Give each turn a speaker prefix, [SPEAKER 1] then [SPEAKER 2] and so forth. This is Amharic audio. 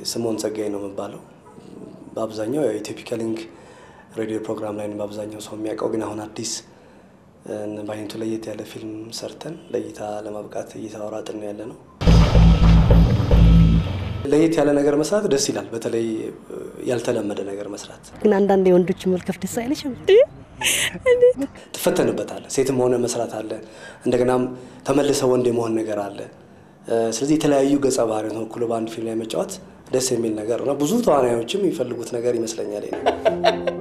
[SPEAKER 1] ስምኦን ጸጋዬ ነው የምባለው። በአብዛኛው የኢትዮፒካ ሊንክ ሬዲዮ ፕሮግራም ላይ ነው በአብዛኛው ሰው የሚያውቀው። ግን አሁን አዲስ በአይነቱ ለየት ያለ ፊልም ሰርተን ለእይታ ለማብቃት እየተሯሯጥን ያለ ነው። ለየት ያለ ነገር መስራት ደስ ይላል። በተለይ ያልተለመደ ነገር መስራት
[SPEAKER 2] ግን አንዳንድ የወንዶች መልከፍ ደስ አይለሽም?
[SPEAKER 1] ትፈተንበታለህ። ሴትም ሆነ መስራት አለ። እንደገናም ተመልሰ ወንድ የመሆን ነገር አለ። ስለዚህ የተለያዩ ገጸ ባህሪን ወክሎ በአንድ ፊልም ላይ መጫወት ደስ የሚል ነገር ነው። ብዙ ተዋናዮችም የሚፈልጉት ነገር ይመስለኛል።